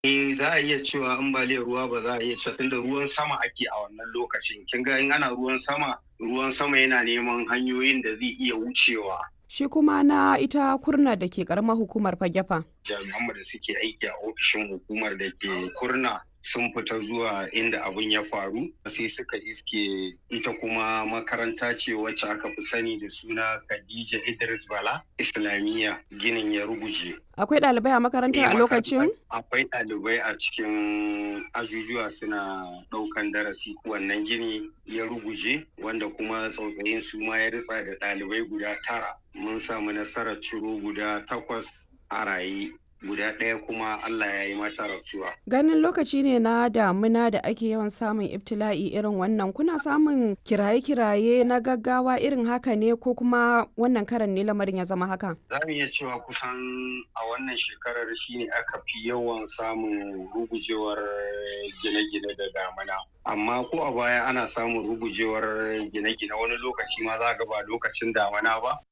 Eh za a iya cewa ambaliyar ruwa ba za a iya cewa tunda ruwan sama ake a wannan lokacin. Kin ga in ana ruwan sama, ruwan sama yana neman hanyoyin da zai iya wucewa. Shi kuma na ita kurna da ke karamar hukumar fagefa. Jami'an da suke aiki a ofishin hukumar da ke kurna sun fita zuwa inda abin ya faru sai suka iske ita kuma makaranta ce wacce aka fi sani da suna Khadija Idris Bala Islamiyya ginin ya ruguje. Akwai ɗalibai a makarantar a lokacin? Akwai ɗalibai a cikin ajujuwa suna ɗaukan darasi wannan gini ya ruguje wanda kuma tsautsayin su ma ya ritsa da ɗalibai guda tara. Mun samu nasarar ciro guda takwas a raye guda ɗaya kuma Allah ya yi mata rasuwa. Ganin lokaci ne na damuna da ake yawan samun ibtila'i irin wannan kuna samun kiraye-kiraye na gaggawa irin haka ne ko kuma wannan karan ne lamarin ya zama haka? Za mu iya cewa kusan a wannan shekarar shine aka fi yawan samun rugujewar gine-gine da damuna. Amma ko a baya ana samun rugujewar gine-gine wani lokaci ma za ga ba lokacin damuna ba.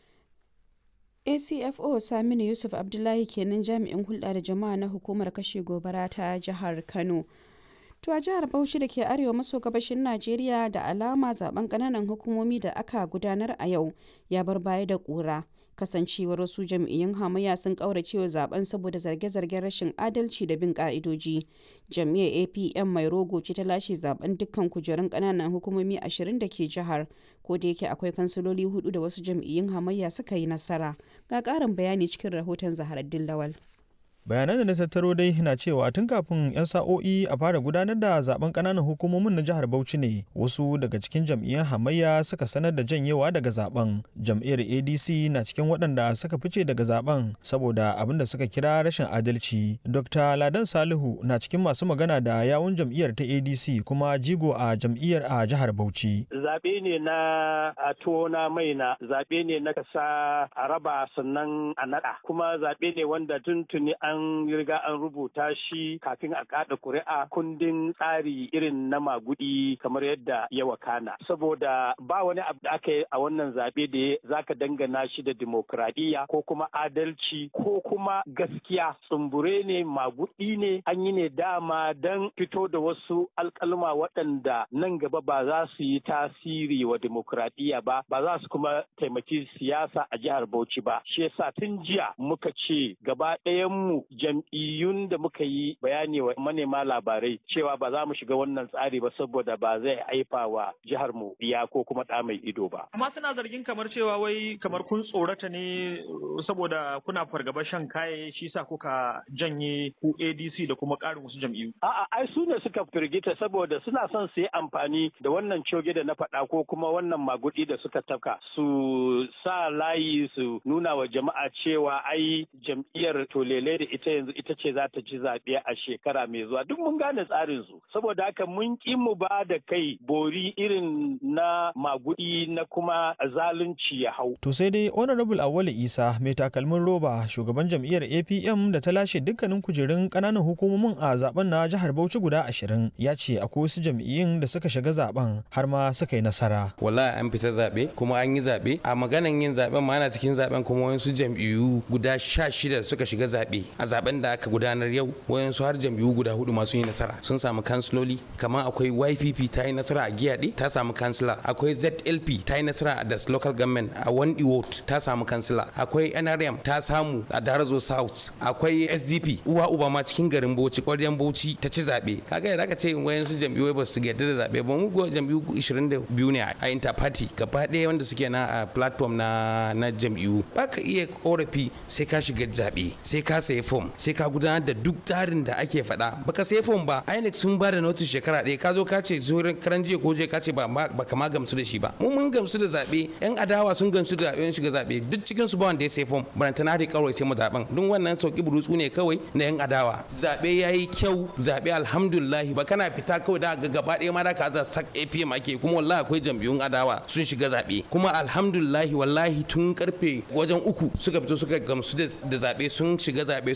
acfo saminu yusuf abdullahi kenan jami'in hulɗa da jama'a na hukumar kashe gobara ta jihar kano to a jihar bauchi da ke arewa maso gabashin najeriya da alama zaben ƙananan hukumomi da aka gudanar a yau ya bar baya da ƙura kasancewar wasu jam'iyyun hamayya sun kauracewa zaben saboda zarge-zargen rashin adalci da bin ka'idoji jam'iyyar apm mai rogo ce ta lashe zaben dukkan kujerun kananan hukumomi ashirin da ke jihar ko da yake akwai kansiloli hudu da wasu jam'iyyun hamayya suka yi nasara ga karin bayani cikin rahoton zaharaddin lawal bayanan da na tattaro dai na cewa tun kafin 'yan sa'o'i a fara gudanar da zaben kananan hukumomin na jihar bauchi ne wasu daga cikin jam'iyyar hamayya suka sanar da janyewa daga zaben jam'iyyar adc na cikin waɗanda suka fice daga zaben saboda abin da suka kira rashin adalci dr ladan salihu na cikin masu magana da yawun jam'iyyar ta adc kuma jigo a jam'iyyar a jihar bauchi zaɓe ne na a tona mai na zaɓe ne na kasa a raba sannan a naɗa kuma zaɓe ne wanda tuntuni an an riga an rubuta shi kafin a kada kuri'a kundin tsari irin na magudi kamar yadda ya wakana saboda ba wani abu da aka yi a wannan zaɓe da zaka dangana shi da dimokuraɗiyya ko kuma adalci ko kuma gaskiya tsumbure ne magudi ne an yi ne dama don fito da wasu alkalma waɗanda nan gaba ba za su yi tasiri wa dimokuraɗiyya ba ba za su kuma taimaki siyasa a jihar Bauchi ba shi yasa tun jiya muka ce gaba ɗayan mu jam'iyyun da muka yi bayani wa manema labarai cewa ba za mu shiga wannan tsari ba saboda ba zai haifa wa jihar mu iya ko kuma ɗa mai ido ba. Amma suna zargin kamar cewa wai kamar kun tsorata ne saboda kuna fargaba shan kaye shi sa kuka janye ku ADC da kuma ƙarin wasu jam'iyyu. A'a ai su ne suka firgita saboda suna son su yi amfani da wannan coge da na faɗa ko kuma wannan magudi da suka tafka su sa layi su nuna wa jama'a cewa ai jam'iyyar tolele da ita yanzu ita ce za ta ci zaɓe a shekara mai zuwa duk mun gane tsarin su saboda haka mun ƙi mu ba da kai bori irin na magudi na kuma zalunci ya hau. To sai dai Honorable Awale Isa mai takalmin roba shugaban jam'iyyar APM da ta lashe dukkanin kujerun ƙananan hukumomin a zaben na jihar Bauchi guda ashirin ya ce akwai wasu jam'iyyun da suka shiga zaben har ma suka yi nasara. Wallahi an fita zaɓe kuma an yi zaɓe a maganan yin zaɓen ma ana cikin zaɓen kuma wasu jam'iyyu guda sha shida suka shiga zaɓe a zaben da aka gudanar yau wayansu har jam'iyyu guda hudu masu yi nasara sun samu kansiloli kamar akwai YPP ta yi nasara a Giyaɗe ta samu kansila akwai ZLP ta yi nasara a Das Local Government a Wandi Ward ta samu kansila akwai NRM ta samu a Darazo South akwai SDP uwa uba ma cikin garin Bauchi ƙwaryen Bauchi ta ci zaɓe kaga yadda aka ce wayansu jam'iyyu ba su yarda da zaɓe ba mu go jam'iyyu 22 ne a interparty gaba ɗaya wanda suke na a platform na na jam'iyyu ba ka iya korafi sai ka shiga zaɓe sai ka sayi fom sai ka gudanar da duk tsarin da ake faɗa baka sai fom ba INEC sun ba da notice shekara ɗaya ka zo ka ce zuwa karan jiya ko je ka ce ba ka ma gamsu da shi ba mu mun gamsu da zaɓe yan adawa sun gamsu da zaɓe shiga zaɓe duk cikin su ba wanda ya sai fom baranta na da kawai sai mu zaɓen duk wannan sauki burutsu ne kawai na yan adawa zaɓe ya yi kyau zaɓe alhamdulillah ba kana fita kawai da ga gaba ɗaya ma da ka za sak APM ake kuma wallahi akwai jam'iyyun adawa sun shiga zaɓe kuma alhamdulillah wallahi tun karfe wajen uku suka fito suka gamsu da zaɓe sun shiga zaɓe sun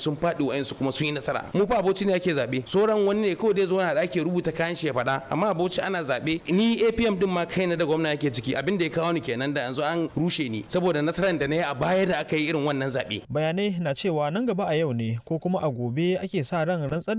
sun faɗi wa'ansu kuma sun yi nasara mu fa aboci ne ake zaɓe sauran wani ne kawai dai zo na da ake rubuta kayan shi ya faɗa amma aboci ana zaɓe ni APM din ma kaina da gwamna yake ciki abin da ya kawo ni kenan da yanzu an rushe ni saboda nasarar da na yi a baya da aka yi irin wannan zaɓe bayanai na cewa nan gaba a yau ne ko kuma a gobe ake sa ran rantsar